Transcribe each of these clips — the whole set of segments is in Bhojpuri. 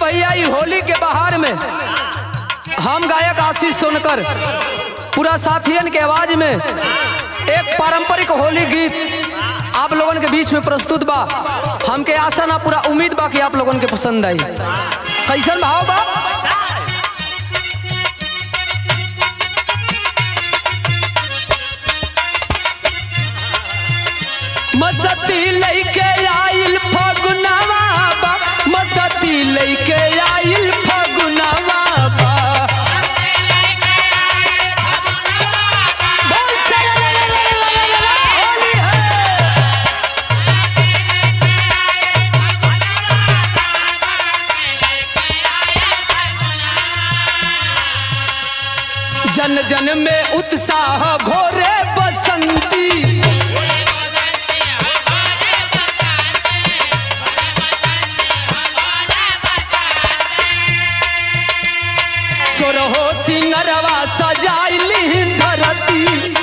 भैया ई होली के बहार में हम गायक आशीष सोनकर पूरा साथियन के आवाज में एक पारंपरिक होली गीत आप लोगन के बीच में प्रस्तुत बा हमके आशा ना पूरा उम्मीद बा कि आप लोगन के पसंद आई कैसन भाव बा मसती लैके आइल फगुनवा बा मसती लैके आइल फगुनवा बा बोल सरलललललललला, होली है जन जन में उत्साह घोरे बसंती सोरहो सिंगरवा सजाइली धरती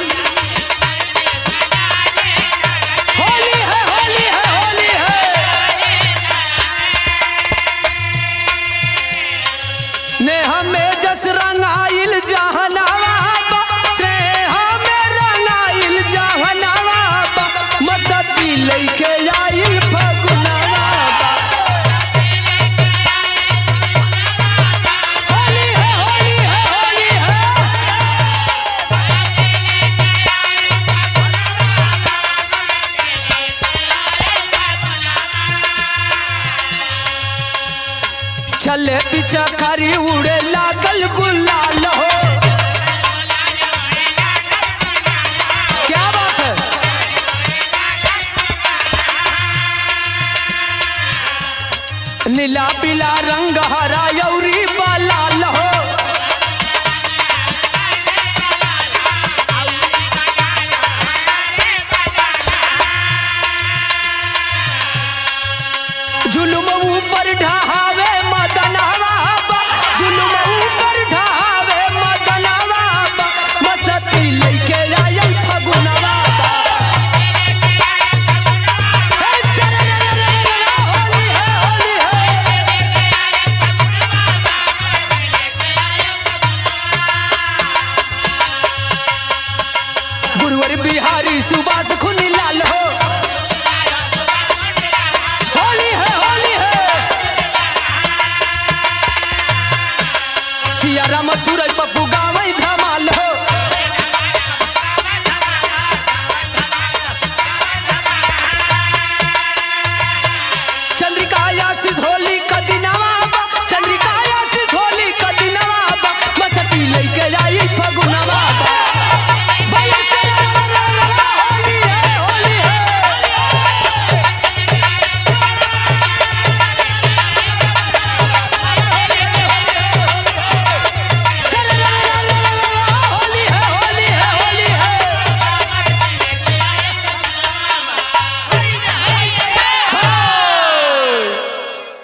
होली है होली है होली है ने हमें जस रंगाइल जहनावा बा, से हमें रंगाइल जहनावा बा, मसती लइके आइल फगुनवा बा। होली है होली है होली है चले पीछा खरी उड़े लागल गुलाल हो क्या बात है नीला पीला रंग हरा यौरी लाल हो जुलुम ऊपर ढहावे मदनवा बा, जुलुम ऊपर ढहावे मदनवा बा, मसती लइके आयल फगुनवा बा। हे सरलललललला, होली है, होली है। गुरुवर बिहारी सुभाष खुनी लाल हो होली है होली है सिया राम सूरज पप्पू